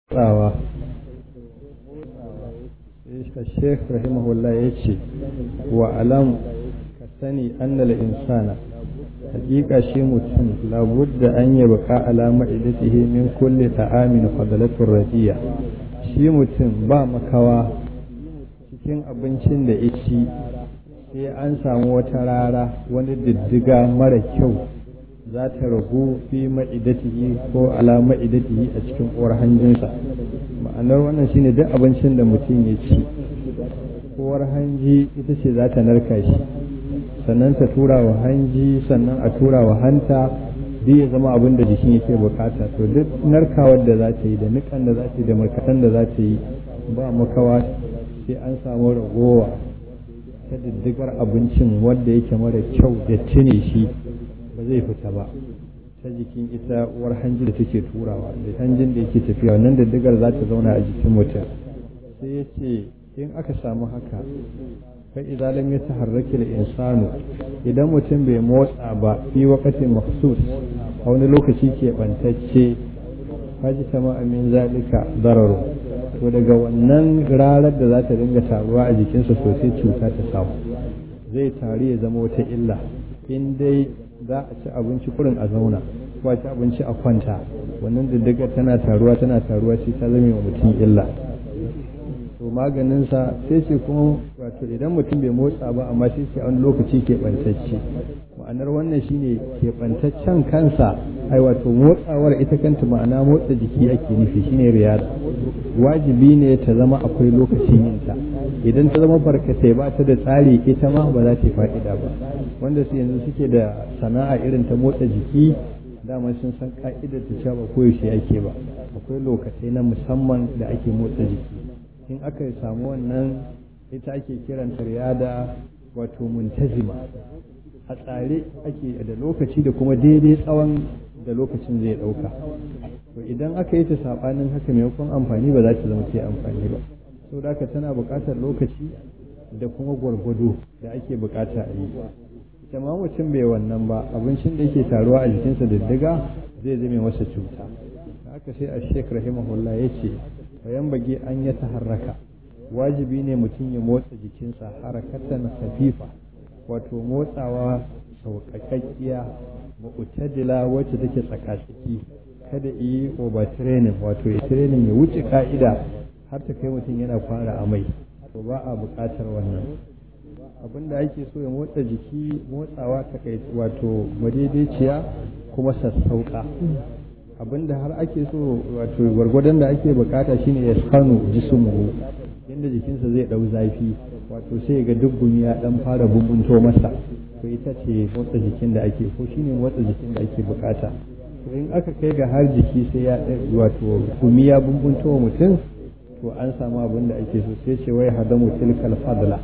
tsawa Sheikh rahimahullah ya ce wa alam ka sani annal insana hakika shi mutum labudda an yi baka alama idatihi min kulli ta'amin fadalatur radiya shi mutum ba makawa cikin abincin da ya ci sai an samu wata rara wani diddiga mara kyau za ta ragu fi ma'idatihi ko ala ma'idatihi a cikin uwar hanjinsa ma'anar wannan shine duk abincin da mutum ya ci uwar hanji ita ce za ta narka shi sannan ta tura wa hanji sannan a tura wa hanta duk ya zama abin da jikin yake bukata to duk narkawar da za ta yi da nikan da za ta yi da markaɗen da za ta yi ba makawa sai an samu ragowa ta diddigar abincin wanda yake mara kyau da cine shi ba zai fita ba ta jikin ita uwar hanji da take turawa da hanjin da yake tafiya wannan diddigar za ta zauna a jikin mutum sai ya ce in aka samu haka fa idan lam yataharraki al-insanu idan mutum bai motsa ba fi waqtin mahsus a wani lokaci ke bantacce haji tama amin zalika dararu to daga wannan rarar da za ta dinga taruwa a jikinsa sosai cuta ta samu zai tari ya zama wata illa in dai za a ci abinci kurin a zauna ko a ci abinci a kwanta wannan diddigar tana taruwa tana taruwa sai ta zame wa mutum illa to maganinsa sai ce kuma wato idan mutum bai motsa ba amma sai ce a wani lokaci keɓantacce ma'anar wannan shine keɓantaccen kansa ai wato motsawar ita kanta ma'ana motsa jiki ake nufi shine riyada wajibi ne ta zama akwai lokacin yinta idan ta zama barkatai ba ta da tsari ita ma ba za ta yi fa'ida ba wanda su yanzu suke da sana'a irin ta motsa jiki dama sun san ka'idar ta cewa ba koyaushe ake ba akwai lokacai na musamman da ake motsa jiki in aka samu wannan ita ake kiranta riyada wato muntazima a tsare ake da lokaci da kuma daidai tsawon da lokacin zai ɗauka to idan aka yi ta saɓanin haka maimakon amfani ba za ta zama ta amfani ba so da tana buƙatar lokaci da kuma gwargwado da ake buƙata a yi ita ma mutum bai wannan ba abincin da yake taruwa a jikinsa diddiga zai zame masa cuta haka sai a shek rahimahullah ya ce bayan bage an ya taharraka wajibi ne mutum ya motsa jikinsa harakatan hafifa wato motsawa sauƙaƙaƙiya mu'tadila wacce take tsakatsaki kada yi overtraining wato ya training ya wuce ka'ida har ta kai mutum yana fara amai to ba a buƙatar wannan abin da ake so ya motsa jiki motsawa ta kai wato madaidaiciya kuma sassauƙa abin da har ake so wato gwargwadon da ake bukata shine ya sanu jismuhu yadda jikinsa zai ɗau zafi wato sai ga duk gumi ya dan fara bumbunto masa to ita ce motsa jikin da ake ko shine motsa jikin da ake bukata to in aka kai ga har jiki sai ya wato gumi ya bumbunto wa mutum to an samu abin da ake so sai ce wai hadamu tilkal fadla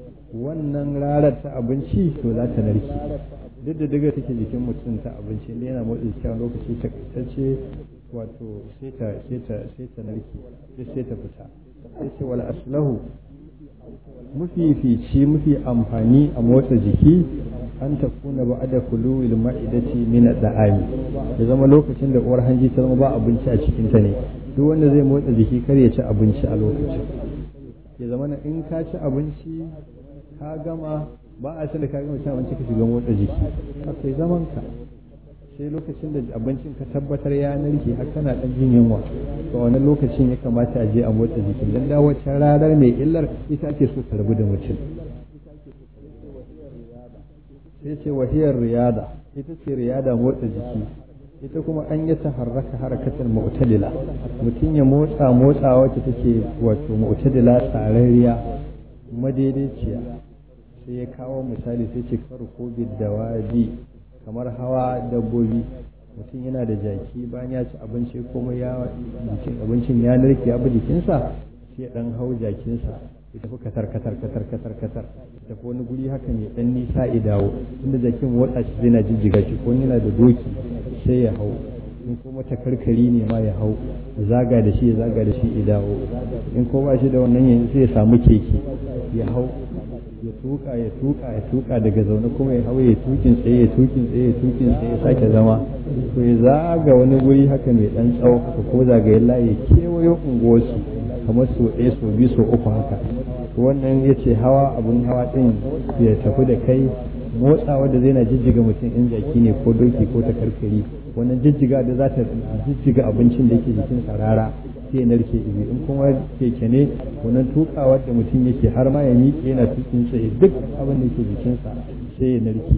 wannan rarar ta abinci to za ta narke duk da daga take jikin mutum ta abinci ne yana motsa jiki a lokaci takaitacce wato sai ta sai ta sai ta narke sai ta fita sai ce wal aslahu mafifici mafi amfani a motsa jiki an ta kuna ba da kuluwil ma'idati min da'ami ya zama lokacin da uwar hanji ta zama ba abinci a cikin ta ne duk wanda zai motsa jiki kar ya ci abinci a lokacin ya zama na in ka ci abinci ka gama ba a da ka gama cin abinci ka shiga motsa jiki kai zaman ka sai lokacin da abincin ka tabbatar ya narke har kana dan jin yunwa to wani lokacin ya kamata a je a motsa jiki dan da wacce ranar mai illar ita ake so ta rabu da mutum sai ce wahiyar riyada ita ce riyada motsa jiki ita kuma an yi ta harraka harakatar mu'tadila mutum ya motsa motsa wacce take wato mu'tadila tsararriya madaidaiciya sai ya kawo misali sai ce farko bidawadi kamar hawa dabbobi mutum yana da jaki bayan ya ci abinci kuma ya jikin abincin ya narke abu jikinsa sai ya dan hau jakinsa ya tafi katar katar katar katar katar ya tafi wani guri haka ne dan nisa ya dawo inda jakin motsa shi zai na jijjiga shi ko yana da doki sai ya hau in kuma ta karkari ne ma ya hau zaga da shi ya zaga da shi ya dawo in ko ba shi da wannan yanzu sai ya samu keke ya hau ya tuka ya tuka ya tuka daga zaune kuma ya hau ya tukin tsaye ya tukin tsaye ya tukin tsaye ya sake zama to ya zaga wani guri haka mai dan tsawo haka ko zagayen layi kewayo unguwarsu kamar so ɗaya so biyu so uku haka wannan ya ce hawa abun hawa ɗin ya tafi da kai motsawa da zai na jijjiga mutum in jaki ne ko doki ko takarkari wannan jijjiga da za ta jijjiga abincin da yake jikin rara sai narke ibi in kuma keke ne wannan tukawar da mutum yake har ma ya miƙe yana tukin tsaye duk abin da yake jikinsa sai ya narke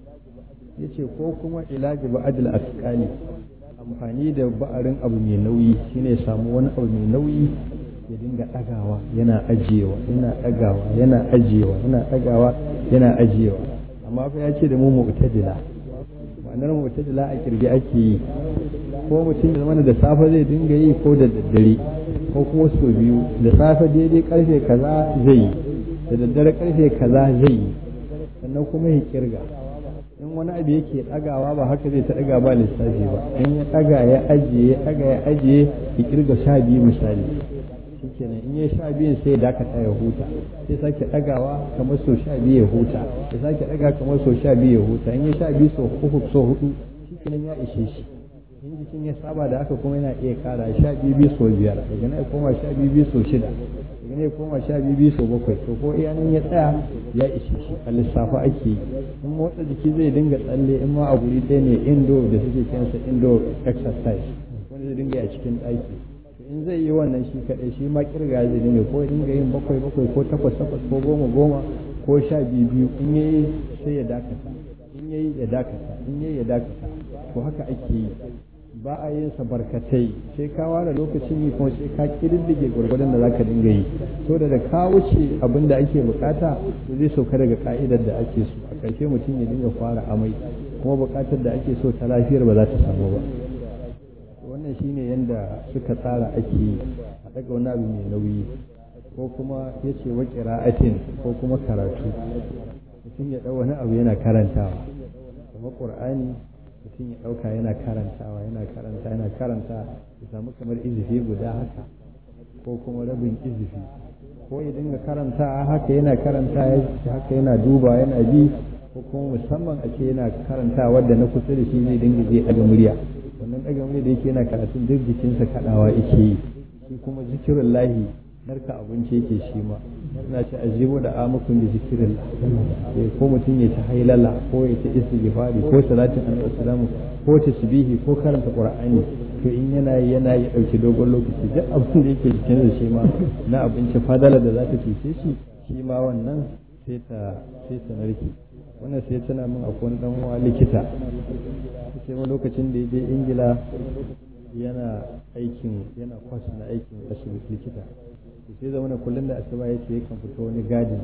ya ce ko kuma ilaji ba'adil asqali amfani da ba'arin abu mai nauyi shine samu wani abu mai nauyi ya dinga ɗagawa yana ajiyewa yana ɗagawa yana ajiyewa yana ɗagawa yana ajiyewa amma fa ya ce da mu mu'tadila ma'anar mu'tadila a kirge ake yi ko mutum da mana da safe zai dinga yi ko da daddare ko kuma so biyu da safe daidai karfe kaza zai yi da daddare karfe kaza zai yi sannan kuma ya kirga in wani abu yake ɗagawa ba haka zai ta ɗaga ba lissafi ba in ya ɗaga ya ajiye ya ɗaga ya ajiye ya kirga sha biyu misali shikenan in ya sha biyun sai ya dakata ya huta sai sake ɗagawa kamar so sha biyu ya huta ya sake ɗaga kamar so sha biyu ya huta in ya sha biyu so uku so hudu shikenan ya ishe shi in jikin ya saba da haka kuma yana iya kara sha biyu biyu so biyar daga nan ya koma sha biyu biyu so shida daga nan ya koma sha biyu biyu so bakwai to ko iya nan ya tsaya ya ishe shi a lissafa ake yi in motsa jiki zai dinga tsalle in ma a guri ɗaya ne indo da suke kiransa indo exercise wanda zai dinga a cikin ɗaki in zai yi wannan shi kaɗai shi ma kirga zai dinga ko dinga yin bakwai bakwai ko takwas takwas ko goma goma ko sha biyu biyu in yayi sai ya dakata in yayi ya dakata in yayi ya dakata to haka ake yi ba a yin sa barkatai sai ka ware lokacin yi kuma sai ka kididdige gwargwadon da zaka dinga yi so da ka wuce abin da ake bukata to zai sauka daga ka'idar da ake so a ƙarshe mutum ya dinga fara amai kuma bukatar da ake so ta lafiyar ba za ta samu ba wannan shine yanda suka tsara ake yi a daga wani abu mai nauyi ko kuma ya ce wa ƙira'atin ko kuma karatu mutum ya ɗau wani abu yana karantawa kamar ƙur'ani mutum ya ɗauka yana karantawa yana karanta yana karanta ya samu kamar izifi guda haka ko kuma rabin izifi ko ya dinga karanta haka yana karanta haka yana duba yana bi ko kuma musamman a ce yana karanta wadda na kusa da shi zai dinga zai ɗaga murya wannan ɗaga murya da yake yana karatun duk jikinsa kaɗawa yake yi shi kuma zikirin lahi narka abinci yake shi ma suna ce ajibu da amukun da zikirin ko mutum ya ta hailala ko ya ta istighfari ko salatin annabi sallallahu ko tasbihi ko karanta qur'ani to in yana yana ya dauki dogon lokaci duk abin da yake cikin da shi ma na abinci fadala da za ta cece shi shi ma wannan sai ta sai ta narke wannan sai tana min akwai wani dan uwa likita sai ma lokacin da ya je ingila yana aikin yana kwas na aikin asibiti likita sai zama na kullum da asuba ya ce yakan fito wani gadin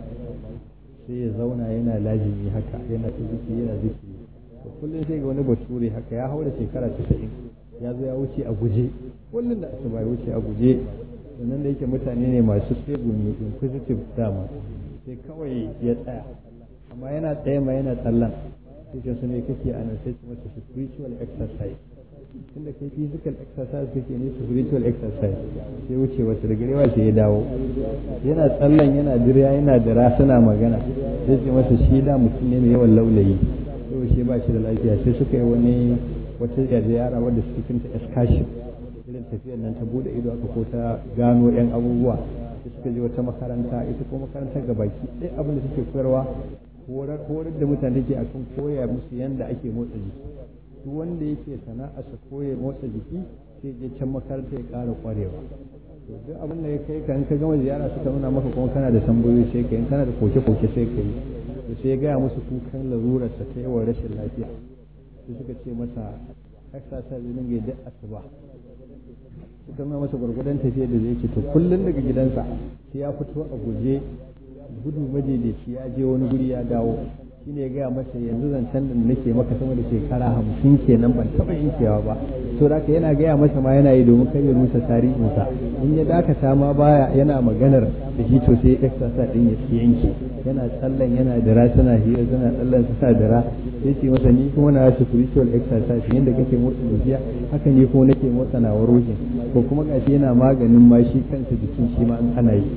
sai ya zauna yana lajimi haka yana ta ziki yana ziki to kullum sai ga wani bature haka ya haura shekara casa'in ya zo ya wuce a guje kullum da asuba ya wuce a guje sannan da yake mutane ne masu tsegumi inquisitive dama sai kawai ya tsaya amma yana tsaye ma yana tsallan sai ce su ne kake a nan sai su masa spiritual exercise tunda kai physical exercise kake ne spiritual exercise sai wuce wasu da garewa sai ya dawo yana tsallan yana dirya yana dira suna magana sai ce masa shi da mutum ne mai yawan laulayi yau shi ba shi da lafiya sai suka yi wani wata yara wadda suke kinta excursion irin tafiyar nan ta bude ido aka ko ta gano yan abubuwa sai suka je wata makaranta ita ko makarantar gabaki ɗaya abin da suke koyarwa horar da mutane ke akan koya musu yanda ake motsa jiki duk wanda yake sana'a sa koya motsa jiki sai je can makaranta ya ƙara ƙwarewa to duk abin da ya kai ka in ka gama ziyara suka nuna maka kuma kana da tambayoyi sai ka in kana da koke-koke sai ka yi to sai ya gaya musu kukan larurarsa ta yawan rashin lafiya sai suka ce masa exercise zai dinga duk asuba suka nuna masa gwargwadon tafiya da zai ce to kullum daga gidansa sai ya fito a guje gudu madaidaici ya je wani guri ya dawo shi ne ya gaya masa yanzu zancen da nake maka sama da shekara hamsin kenan ban taɓa yankewa ba to da yana gaya masa ma yana yi domin kar ya rusa tarihinsa in ya dakata ma baya yana maganar da shi to sai exercise din ya yanke yana tsallan yana dira suna hira suna tsallan su sa dira sai ce masa ni kuma na spiritual exercise yadda kake motsa jijiya haka ne kuma nake motsa na ruhin ko kuma gashi yana maganin ma shi kansa jikin shi ma an ana yi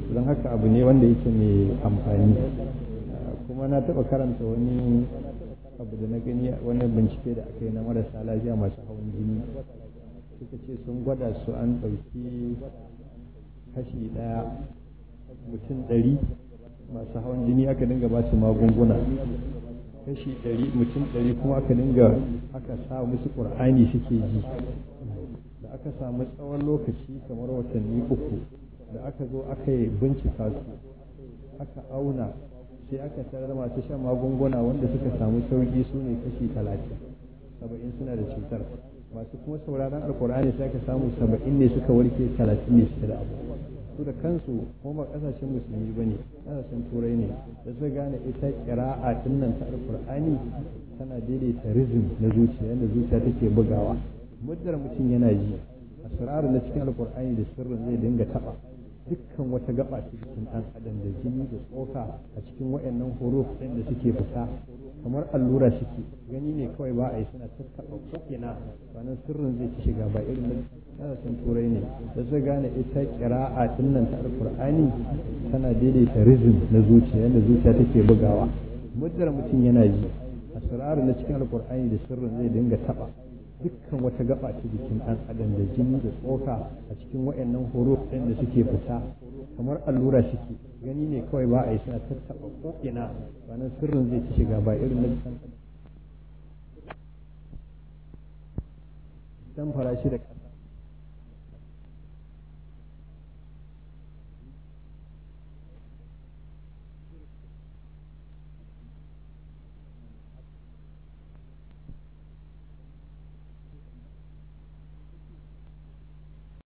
don haka abu ne wanda yake mai amfani kuma na taɓa karanta wani abu da na gani wani bincike da aka yi na marasa lafiya masu hawan jini suka ce sun gwada su an ɗauki kashi ɗaya mutum ɗari masu hawan jini aka dinga ba su magunguna kashi ɗari mutum ɗari kuma aka dinga aka sa musu ƙur'ani suke ji da aka samu tsawon lokaci kamar watanni uku da aka zo aka yi bincika su aka auna sai aka tarar masu shan magunguna wanda suka samu sauki su ne kashi talatin saba'in suna da cutar masu kuma sauraron alkur'ani sai aka samu saba'in ne suka warke talatin ne suke da abu su da kansu kuma ba kasashen musulmi ba ne kasashen turai ne da su gane ita kira'a dinnan ta alkur'ani tana daidaita rizim na zuciya yadda zuciya take bugawa muddar mutum yana ji asirarin na cikin alkur'ani da sirrin zai dinga taba dukkan wata gaba ta jikin ɗan adam da jini da tsoka a cikin waɗannan huruf ɗin da suke fita kamar allura suke gani ne kawai ba a yi suna tattaɓa ko'ina wannan sirrin zai ci shiga ba irin kasashen turai ne da su gane ita kira'a nan ta alkur'ani tana daidaita rizim na zuciya yadda zuciya take bugawa muddar mutum yana ji asirarin na cikin alkur'ani da sirrin zai dinga taɓa dukkan wata gaba ta jikin ɗan adam da jini da tsoka a cikin waɗannan huruf ɗin da suke fita kamar allura suke gani ne kawai ba a yi suna tattaɓa ko'ina wannan sirrin zai ci shiga ba irin na dan farashi da